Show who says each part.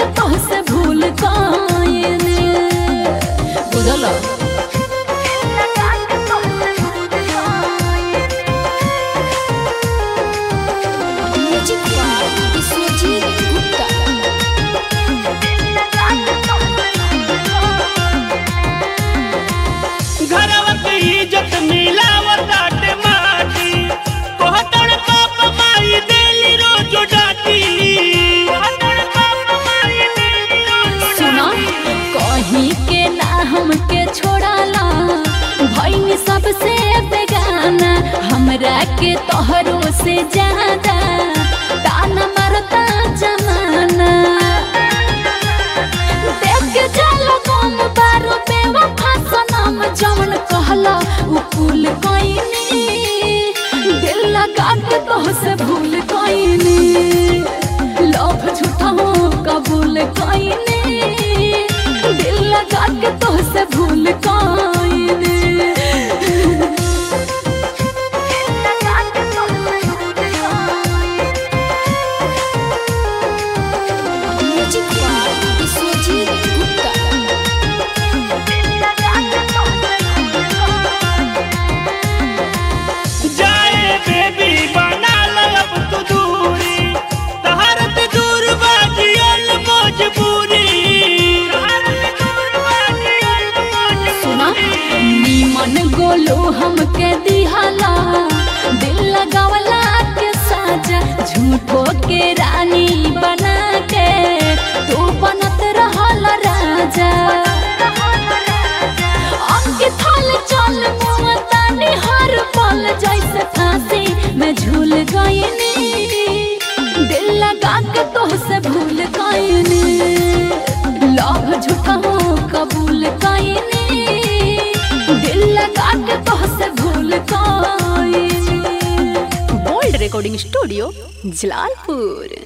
Speaker 1: के तोहसे भूल गईनी बुझल म्यूजिक बाय विश्वजीत गुप्ता
Speaker 2: घरवा के इज्जत मिलावताटे माटी कोहतड़ पाप माई देली रोज डाटी कोहतड़ पाप माई देली रोज
Speaker 1: सुना कहीं के ना हमके छोड़ाला भईनी सबसे बेगाना हमरा के तोहरो से ज्यादा ताना मारता जमाना देख के चलो कम बारो बेवफा सनम जवन कहला उ कुल कइनी दिल लगा के तोहसे भूल कइनी लव झूठा हो कबूल कइनी दिल लगा के तोहसे भूल कइनी म्यूजिक बाय विश्वजीत गुप्ता
Speaker 2: जाए बेबी बना लब तू दूरी तहरत दूर बाजियल मजबूरी तहरत दूर बाजियल
Speaker 1: सुना
Speaker 2: मजबूरी
Speaker 1: नीमन गोलो हमके दिहाला दिल लगावला के साजा झूठो के रानी बना के तू बनत रहल राजा अंके थाल चल मुमतानी हर पल जैसे फांसी में झूल गईनी दिल लगा के तोहसे भूल गईनी लव झूठा हो कबूल कईनी दिल लगा के तोहसे भूल गईनी
Speaker 3: बोल्ड रिकॉर्डिंग स्टूडियो जलालपुर